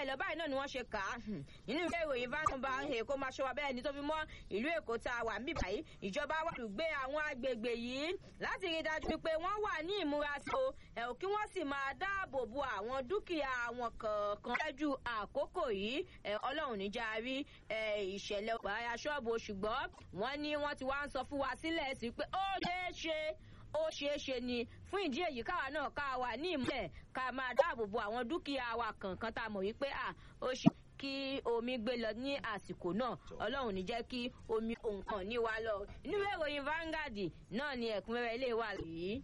lọ báyìí náà ni wọ́n ṣe kà á nínú ìwé ìròyìn vanaba èkó máa ṣọwọ́ bẹ́ẹ̀ ni tó fi mọ́ ìlú èkó tá a wà ń bíbá yìí ìjọba wà lùgbé àwọn agbègbè yìí láti rí dájú pé wọ́n wà ní ìmúrasí o ẹ̀ ò kí wọ́n sì máa dáàbò bo àwọn dúkìá àwọn kọ̀ọ̀kan lẹ́jú àkókò yìí ẹ̀ ọlọ́run níjà rí ẹ̀ ìṣẹ̀lẹ̀ ọ̀páyà ṣọ́ọ̀bù ṣùgbọ́n wọ́n ní wọ́n ti wá ń sọ fún wa sílẹ̀ sí pé ó ṣeé ṣe ó ṣeé ṣe ni fún ìdí èyí káwa náà ká wà ní ìmúlẹ̀ ká máa dáàbò bo àwọn dúkìá wa kọ̀ọ̀kan tá a mọ̀ wípé à ó ṣe kí omi gbé lọ ní àsìkò náà ọlọ́run ní jẹ́ kí omi òǹkàn ní wa lọ inú ìwé ìròyìn Vanguard náà ni ẹ̀kúnrẹ́rẹ́ ilé wa yìí.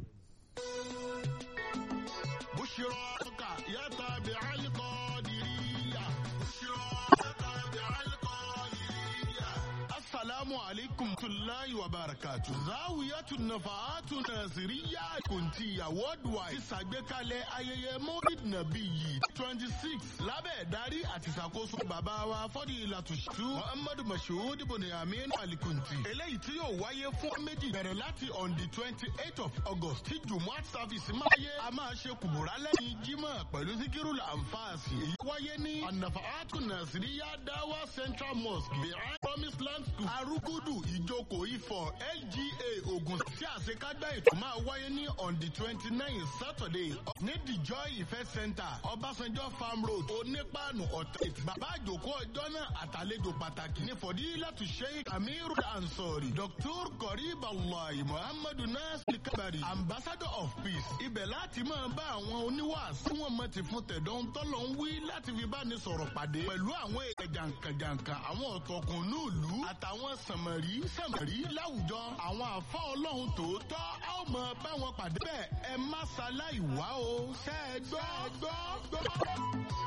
بشراك يا تابع القادرية بشراك يا تابع القادرية السلام عليكم ورحمة الله وبركاته زاوية النفعات الناصرية كنتية worldwide ti ṣàgbékalẹ̀ ayẹyẹ Maulid Nabi yìí twenty six lábẹ́ ìdarí àti ìṣàkóso bàbá wa Fadilatu Sheikh Muhammadu Mashood Boniamin Alikunti eléyìí tí yóò wáyé fún méjì bẹ̀rẹ̀ láti on the twenty eight of August tí Jumuat service máa yé a máa ṣe kùbùrà lẹ́yìn Jímọ̀ pẹ̀lú síkírù lànfààsì èyí wáyé ní An-Nafa'atu Nasiriya Dawa Central Mosque behind Promise Land School Arugudu Ìjókòó Ifọ̀ LGA Ògùn tí àṣekágbá ètò máa wáyé ní on the twenty nine Saturday ní the Joy Ife Center Ọbásanjọ́ Farm Road Onípàánù Ọ̀tẹ̀ bàbá àjòkó ọjọ́ náà àtàlejò pàtàkì ní Fọdílátù Sheikh Amiru Ansori Dr. Korib Allah Muhammadu Nasir Kabari Ambassador of Peace ibẹ̀ láti máa bá àwọn oníwàásù wọn mọ̀ ti fún tẹ̀dọ̀ ń tọ́lọ̀ ń wí láti fi bá ní sọ̀rọ̀ pàdé pẹ̀lú àwọn èèyàn jàǹkànjàǹkà àwọn ọ̀tọ̀kùn nílùú àtàwọn sàmọ̀rí sàmọ̀rí láwùjọ àwọn àfa ọlọ́run tòótọ́ a ó mọ bá wọn pàdé bẹ́ẹ̀ ẹ má ṣaláì wá o ṣẹ́ ẹ gbọ́ gbọ́ gbọ́.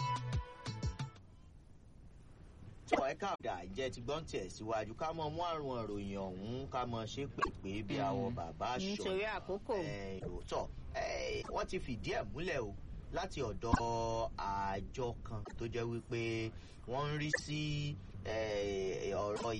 tọ́ ẹ káàdà jẹ́ ti gbọ́n tẹ̀ síwájú ká mọ mú àrùn ìròyìn ọ̀hún ká mọ ṣe pèpè bí àwọn bàbá aṣọ nítorí àkókò. tọ́ wọ́n ti fìdí ẹ̀ múlẹ̀ o láti ọ̀dọ̀ àjọ kan tó jẹ́ wípé wọ́n ń rí sí ọ̀rọ̀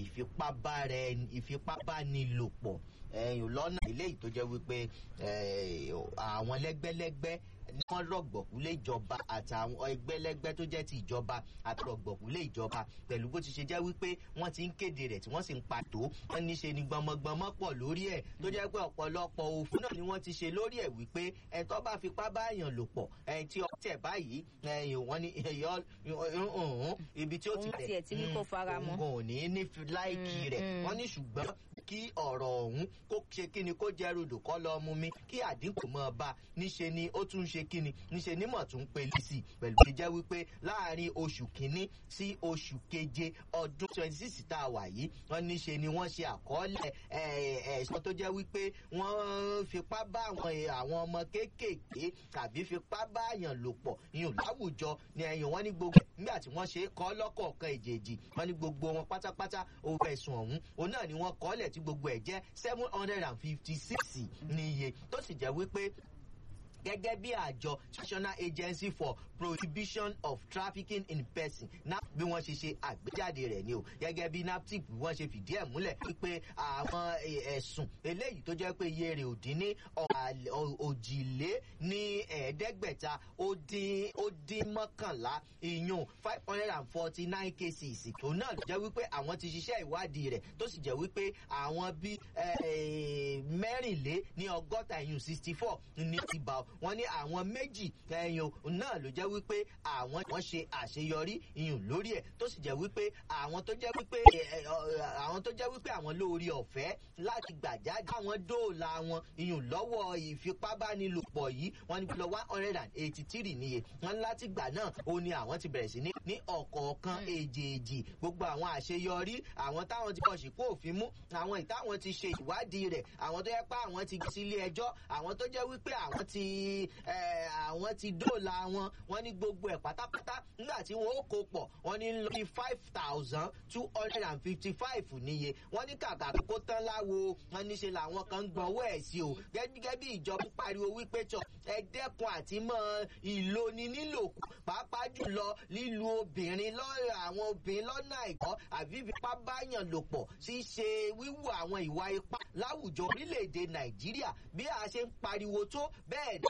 ìfipábánilòpọ̀ lọ́nà eléyìí tó jẹ́ wípé àwọn lẹ́gbẹ́lẹ́gbẹ́ ní wọ́n rọ̀gbọ̀kú lé ìjọba àtàwọn ẹgbẹ́lẹ́gbẹ́ tó jẹ́ ti ìjọba àti rọ̀gbọ̀kú lé ìjọba pẹ̀lú bó ti ṣe jẹ́ wípé wọ́n ti ń kéde rẹ̀ tí wọ́n sì ń pàtó wọ́n ní ṣe ni gbọmọgbọmọ pọ̀ lórí ẹ̀ tó jẹ́ pé ọ̀pọ̀lọpọ̀ òfin náà ni wọ́n ti ṣe lórí ẹ̀ wípé ẹ̀ tó bá fipá báyàn lò pọ̀ ẹ̀ tí ọ tẹ̀ báyìí wọ́n ní ibi tí ó ti rẹ̀ òun kò ní ní láìkì rẹ̀ wọ́n ní ṣùgbọ́n kí ọ̀rọ̀ ọ̀hún kó ṣe kíni kó jẹ́ rodò kọ́ lọ mú mi kí àdínkù mọ́ ọba níṣe ni ó tún ṣe kíni níṣe nímọ̀ tún pélé sí i pẹ̀lú ti jẹ́ wípé láàrin oṣù kínní sí oṣù keje ọdún twenty six tá a wà yìí wọ́n níṣe ni wọ́n ṣe àkọọ́lẹ̀ ẹ̀sán tó jẹ́ wípé wọ́n fipá bá àwọn ọmọ kéékèèké tàbí fipá bá àyàn lò pọ̀ ìyún láwùjọ ni ẹ̀yìn wọn ní gbogbo nígbà tí wọ́n ṣe kọ́ lọ́kọ̀ọ̀kan èjèèjì wọ́n ní gbogbo wọn pátápátá owó ẹ̀sùn ọ̀hún òun náà ni wọ́n kọ́ọ́lẹ̀ tí gbogbo ẹ̀ jẹ́ seven hundred and fifty six ní iye tó sì jẹ́ wípé gẹ́gẹ́ bí àjọ national agency for prohibition of trafficking in person nap bí wọ́n ṣe ṣe àgbéjáde rẹ̀ ni o gẹ́gẹ́ bí naptip bí wọ́n ṣe fìdí ẹ̀ múlẹ̀ wípé àwọn ẹ̀sùn eléyìí tó jẹ́ pé iye rẹ̀ ò dín ní òjìlé ní ẹ̀ẹ́dẹ́gbẹ̀ta ó dín ó dín mọ́kànlá ìyún five hundred and forty nine cases òun náà ló jẹ́ wípé àwọn ti ṣiṣẹ́ ìwádìí rẹ̀ tó sì jẹ́ wípé àwọn bíi mẹ́rìnlé ní ọgọ́ta ìyún sixty four ní ti bá wọ́n ní àwọn méjì ẹ̀yìn náà ló jẹ́ wípé àwọn wọ́n ṣe àṣeyọrí ìyún lórí ẹ̀ tó sì jẹ́ wípé àwọn tó jẹ́ wípé àwọn tó jẹ́ wípé àwọn lórí ọ̀fẹ́ láti gbàjáde àwọn dóòlà wọn ìyún lọ́wọ́ ìfipábánilòpọ̀ yìí wọ́n ní lọ one hundred and eighty three níye wọ́n láti gbà náà ó ní àwọn ti bẹ̀rẹ̀ sí ní ní ọ̀kọ̀ọ̀kan èjèèjì gbogbo àwọn àṣeyọrí àwọn táwọn ti kọ̀ṣì kó òfin mú àwọn ìtàwọn ti ṣe ìwádìí rẹ̀ àwọn tó yẹ pé àwọn ti gbé sílé ẹjọ́ àwọn tó jẹ́ wípé àwọn ti àwọn ti dóòlà wọn wọn ní gbogbo ẹ̀ pátápátá nígbà tí wọn ó kó pọ̀ wọn ní lórí five thousand two hundred and fifty five níye wọn ní kàkà kó tán láwo wọn ní ṣe làwọn kan ń gbọ́wọ́ ẹ̀ sí o gẹ́gẹ́ bí ìjọba pariwo wípé tọ̀ ẹ dẹ́kun àti mọ́ ìloni nílòkù pàápàá jùlọ lílu obìnrin lọ́rọ̀ àwọn obìnrin lọ́nà àìkọ́ àbí fipá báyàn lò pọ̀ ṣíṣe wíwù àwọn ìwà ipá láwùjọ orílẹ̀-èdè nàìjíríà bí a ṣe ń pariwo tó bẹ́ẹ̀